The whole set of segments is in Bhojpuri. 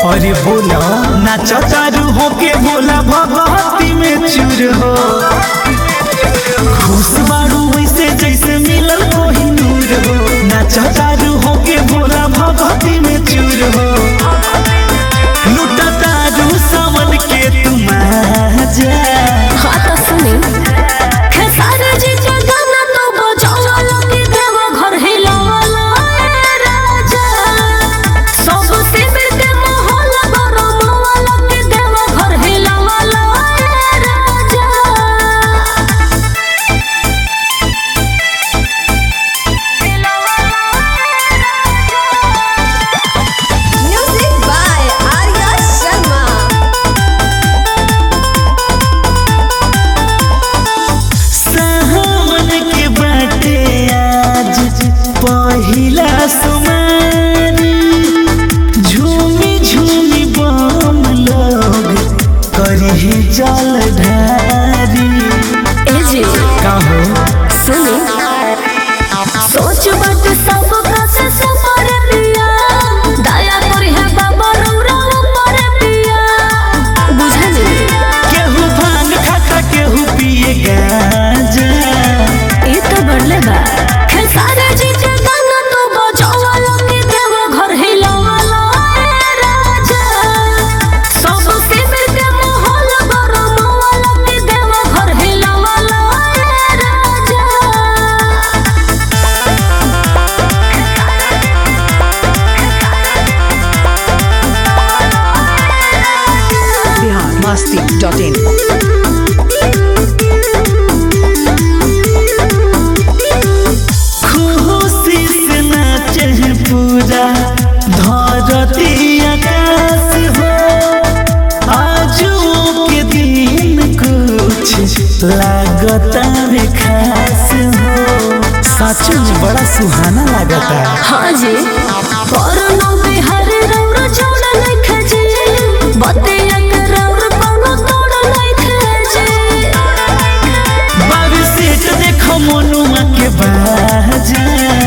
अरे बोला नाच चारू होके बोला भगवती में चूर हो खुश बारू वैसे जैसे मिलल कोही नूर हो नाच चारू होके बोला भगवती में चूर हो लुटा तारू सावन के तुम जा हाँ तो सुनी खेसारी जी के गाना तो बजावला के देवा घर हिलावला ए राजा सब शिविर के माहौल गरमावला के देवा घर हिलावला ए राजा Music by Arya Sharma. सावन के बाटे आज पहिला सुमारी झूमी झूमी बम लोग करी जल ढारी ए जी का हो सुनी सोच बट सब का से सफर पिया दया करी है बाबा रौरा ऊपर पिया बुझली केहू भांग खाता केहू पिए गांजा ये तो बढ़ले बा खेसारे जी के गाना तो बजावला के देवा घर हिलावला ए राजा सब शिविर के माहौल गरमावला के देवा घर हिलावला ए राजा biharmasti.in खुशी से नाचे पूरा धरती आकाश हो आजू के दिन कुछ लागता रे खास हो सच में बड़ा सुहाना लागता हाँ जी कोरोना बिहार रौरा छोड़ नहीं खजे बतिया के रौर कोनो तोड़ नहीं खजे बाबू सेठ देखो मनुआ के बाजा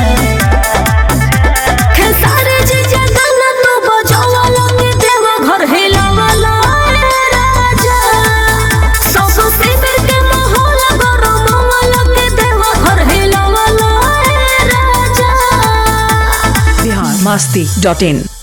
खेसारे जी जे गाना तो बजावला के देवा घर हिलावला ए राजा सब शिविर के माहौल गरमावला के देवा घर हिलावला ए राजा biharmasti.in